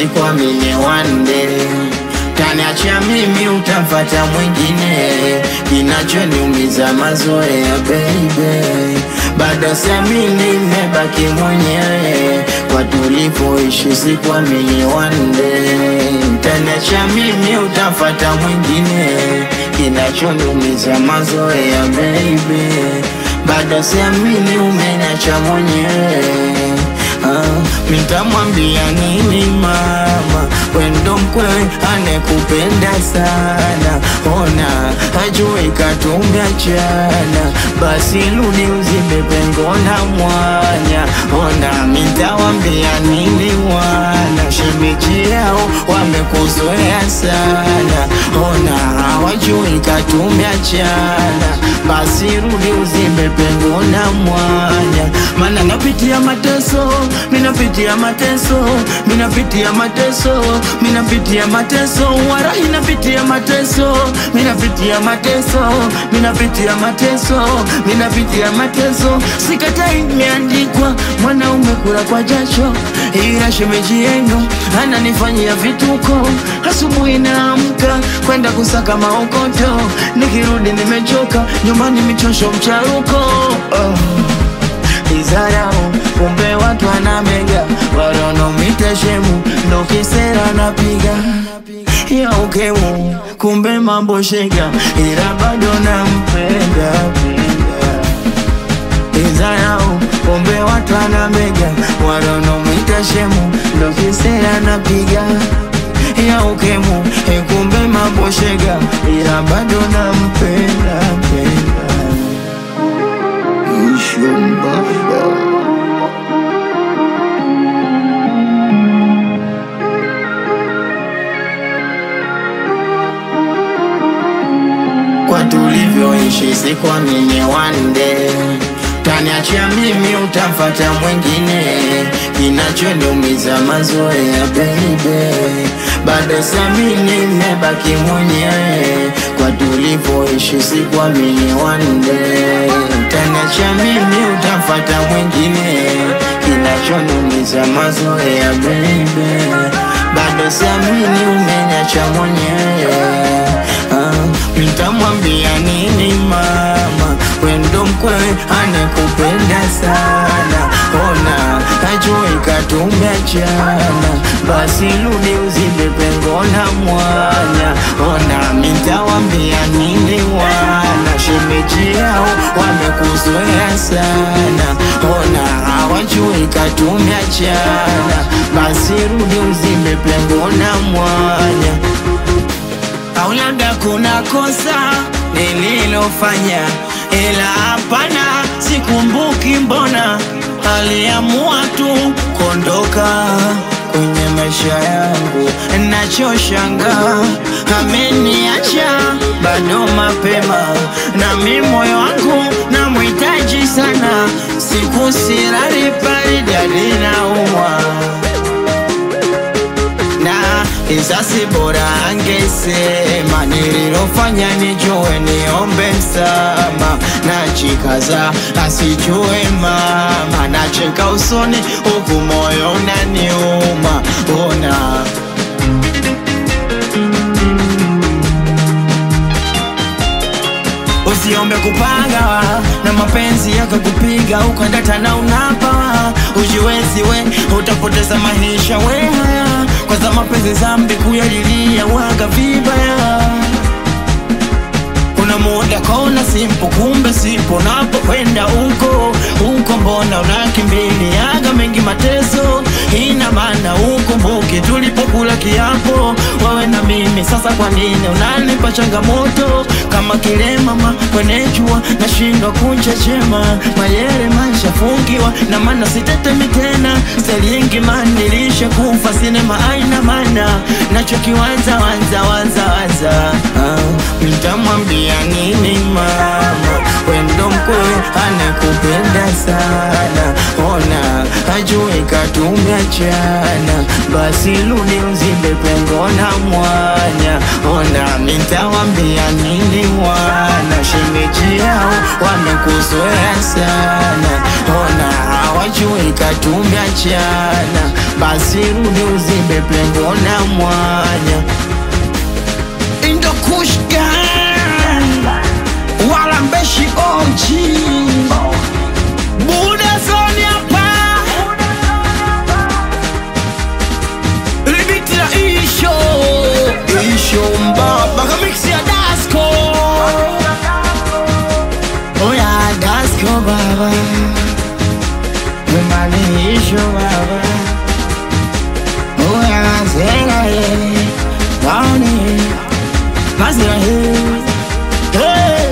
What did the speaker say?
sikuamini one day Taniacha mimi utamfata mwingine, kinachoniumiza mazoea baby, bado siamini nimebaki mwenyewe kwa tulipoishi, sikuamini one day. Taniacha mimi utamfata mwingine, kinachoniumiza mazoea baby, bado siamini umeniacha mwenyewe. Ah, mitamwambia nini mama, wendo mkwewe anekupenda sana, ona hajui katumeachana, basi rudi uzibe pengo na mwanya, ona mitawambia nini wana shemeji yao wamekuzoea sana, ona hawajui katumeachana, basi rudi uzibe pengo na mwanya, mana napitia mateso, minapitia mateso, minapitia mateso, minapitia mateso, warahi napitia mateso, minapitia mateso, minapitia mateso, minapitia mateso, sikatai imeandikwa, mwanaume kula kwa jasho, ila shemeji yenu ananifanyia vituko, asubuhi naamka kwenda kusaka maokoto, nikirudi nimechoka, nyumbani michosho mcharuko oh izarau kumbe watu wanamega walonomita shemu ndo kisera napiga ya ukemu kumbe mambo shega ila bado nampenda penda. izarau kumbe watu wanamega walonomita shemu ndo kisera napiga ya ukemu kumbe mambo shega ila bado nampenda penda. Ishumbaba. Kwa tulivyoishi sikuamini one day Taniachia mimi utamfata mwingine Kinachoniumiza mazoea baby Bado siamini nimebaki mwenyewe Kwa tulivyoishi sikuamini one day Taniachia mimi utamfata mwingine Kinachoniumiza mazoea baby Bado siamini umeniacha mwenyewe Ah, Nitamwambia nini mama, wendo mkwewe anekupenda sana, ona hajui katumeachana, basi rudi uzibe pengo na mwanya, ona mitawambia nini wana shemeji yao wamekuzoea sana, ona hawajui katumeachana, basi rudi uzibe pengo na mwanya au labda kuna kosa nililofanya, ila hapana, sikumbuki. Mbona aliamua tu kuondoka kwenye maisha yangu, nachoshangaa ameniacha bado mapema, na mi moyo wangu namhitaji sana, siku silali baridi alinaumwa na isasi bora angesema nililofanya nijue niombe msama na chikaza asijue mama nacheka usoni huku moyo unaniuma ona Usiombe kupanga na mapenzi yakakupiga ukadata na unapa ujiwezi we utapoteza maisha we haya kwa za mapenzi zambi kuyalilia waga vibaya kuna muda kona simpo kumbe sipo napokwenda huko huko mbona unakimbiliaga mengi mateso ina maana ukumbuke tulipokula kiapo wewe na mimi sasa kwa nini unanipa changamoto kama kile mama kwenye jua nashindwa kunchechema mayere maishafungiwa na maana sitetemi tena selingi manilisha kufa sinema aina mana nachokiwanza wanza wanza wanza ah, nitamwambia nini mama wendo mkwe anakupenda sana ona hajui katumeachana basi rudi uzibe pengo na mwanya ona nitawambia nini wana shemeji mashemeji yao wamekuzoea sana, ona hawajui katumbi achana, basi rudi uzibe pengo na mwanya Indo Kush Gang wala mbeshi oji Buda zoni hapa Libiti la isho Isho mbaba Kamiksi ya Dasko Oya Dasko baba Wemani isho baba Oya zenga ye Waoni Mazira he Hey